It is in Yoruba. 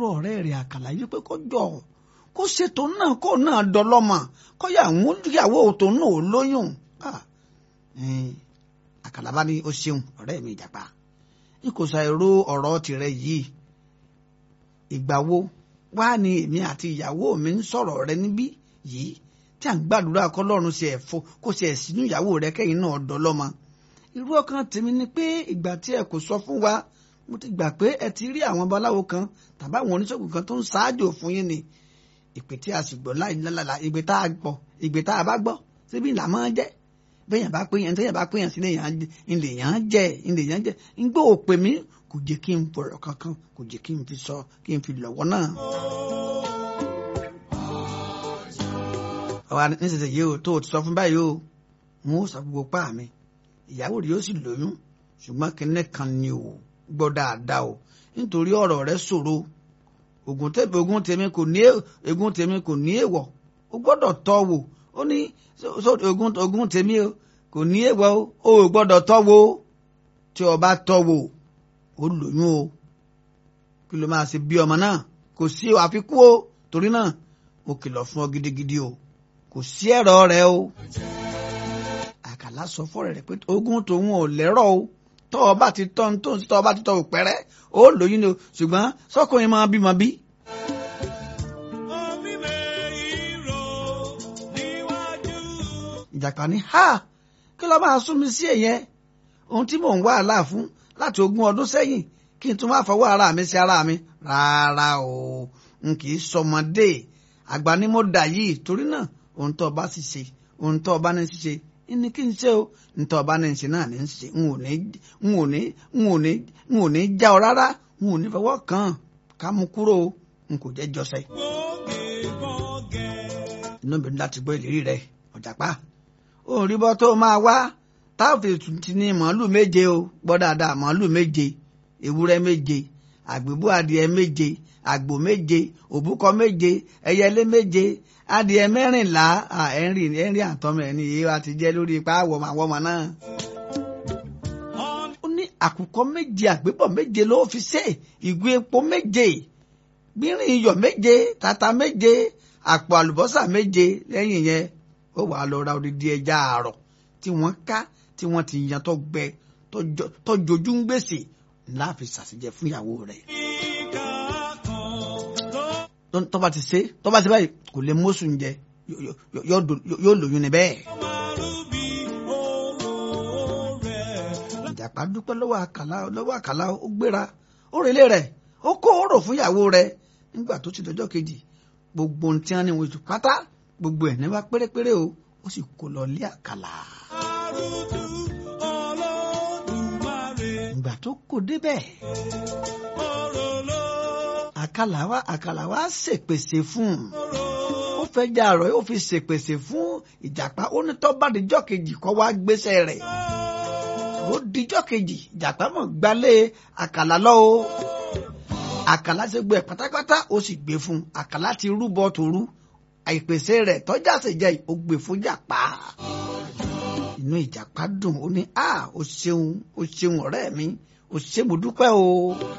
rọ ọ̀rẹ́ rẹ̀ àkàlà yìí pé kó jọ kó ṣètò náà kó náà dọlọ́mọ kó yà mú ìyàwó tó náà ó lóyún àkàlà bá ní ó ṣeun ọ̀rẹ́ mi ìjàpá n kò ṣàìró ọ̀rọ̀ tirẹ̀ yìí ìgbà wo wá ní èmi àti ìyàwó mi ń sọ̀rọ̀ rẹ níbí yìí tí à ń gbàdúrà kọ́lọ́run ṣe ẹ̀fọ́ kó ṣe ẹ̀sínú ìyàwó rẹ kẹ́yìn náà dọlọ́mọ irú ọkàn tèmi ni pé ìgbà tí ẹ kò sọ fún wa mo ti gbà pé ẹ ti rí àwọn babaláwo kan tàbí àwọn oníṣègùn kan tó ń ṣáájò fún yín ni ìpè tí a sì gbọ́ láì lálàlà ìgbè tá a gbọ́ ìgbè tá a bá gbọ́ síbi ìlà máa jẹ́ bẹ́yàn bá pé yẹn tẹ́yàn bá pé yẹn sílẹ̀ ilẹ̀ yẹn jẹ́ ilẹ̀ yẹn jẹ́ ń gbọ́ òpè mi kò jẹ́ kí n bọ̀rọ̀ kankan kò jẹ́ kí n fi sọ kí n fi lọ́wọ́ náà. ọ̀rọ̀ nísinsìnyí o tó o ti sọ fún báyìí o n ó sọ gbogbo pa mi ìyàwó rẹ̀ yóò sì lóyún ṣùgbọ́n kinní kan ni o gbọ́ dáadáa o nítorí ọ̀rọ̀ rẹ̀ ṣòro ogun tèmi ogun tèmi kò ní ogun tèmi kò ní èèwọ̀ o gbọ́dọ̀ tọ́ wò ó ní ogun ogun tèmi o kò ní èèwọ̀ o ò gbọ́dọ̀ tọ́ wò tí o bá tọ́ wò ó lóyún o kí ló máa ṣe bí ọmọ náà kò sí àfikún o torí náà mo kìlọ̀ fún ọ gidigidi o kò sí ẹ̀rọ rẹ o àkàlà sọ fọ́rẹ̀ rẹ̀ pé ogun tòun ò lẹ́rọ̀ o tọ́ ọ bá ti tọ́ ní tóun tọ́ ọ bá ti tọ́ òpẹ́rẹ́ ó lóyún ni o ṣùgbọ́n sọ́kùnrin máa bímọ bí. ìjàpá ní ha kí ló máa sún mi sí èyẹn ohun tí mò ń wá àlá fún láti ogún ọdún sẹ́yìn kí n tún máa fọwọ́ ara mi sí ara mi rárá o n kì í sọmọdé àgbà ni mo dà yìí torí náà ohun tó bá sì ṣe ohun tó bá ní ṣe ní kí n ṣe o ntọ́ ọba ní ṣe náà ní ṣe n ò ní n ò ní n ò ní n ò ní já ọ rárá n ò ní fọwọ́ kàn ká mú kúrò n kò jẹ́ jọsẹ̀. inú mi láti gbọ́ ìlérí rẹ ọ̀jàpá ó rí bọ́ tó máa wá táàfin ti ní màálù méje o gbọ́ dáadáa màálù méje ewúrẹ́ méje àgbébú adìẹ méje àgbò méje òbúkọ méje ẹyẹlé méje adìẹ mẹ́rìnlá ẹnrì ẹnrì àtọmọ ẹni yìí wa ti jẹ lórí ipa àwọmọ àwọmọ náà. ó ní àkùkọ méje àgbébọ̀ méje ló fi ṣe ìgò epo méje gbìnrín iyọ̀ méje tata méje àpò àlùbọ́sà méje lẹ́yìn yẹn ó wàá lọ ra odidi ẹja àárọ̀ tí wọ́n ká tí wọ́n ti yan tó gbẹ tó jojú ń gbèsè láàfin ṣàṣìjẹ fún ìyàwó rẹ̀ tọ́ba ti ṣe tọ́ba ti báyìí kò lè mọ́sùn jẹ yóò lóyún ni bẹ́ẹ̀. ìjàpá dúpẹ́ lọ́wọ́ àkàlà lọ́wọ́ àkàlà ó gbéra ó relé rẹ̀ ó kó ọ̀rọ̀ fún ìyàwó rẹ̀ nígbà tó ti dọjọ́ kejì gbogbo ohun tí wọ́n ní wọ́n ti pátá gbogbo ẹ̀ ní wá pérépéré o ó sì kó lọ lé àkàlà. ìgbà tó kò débẹ̀ àkàlà wa àkàlà wa ṣèpèsè fún un ó fẹ́ jẹ́ àrọ̀ ó fi ṣèpèsè fún ìjàpá ó ní tó bá dijọ́ kejì kó wá gbéṣẹ́ rẹ̀ ó dijọ́ kejì ìjàpá mọ̀ gbalé àkàlà lọ o àkàlà ṣe gbé pátápátá ó sì gbé fún un àkàlà ti rúbọ tòru àìpèsè rẹ̀ tọ́jà sì jẹ́ ó gbé fún jàpá inú ìjàpá dùn ó ní a ó ṣeun ó ṣeun ọ̀rẹ́ mi ó ṣe mo dúpẹ́ o.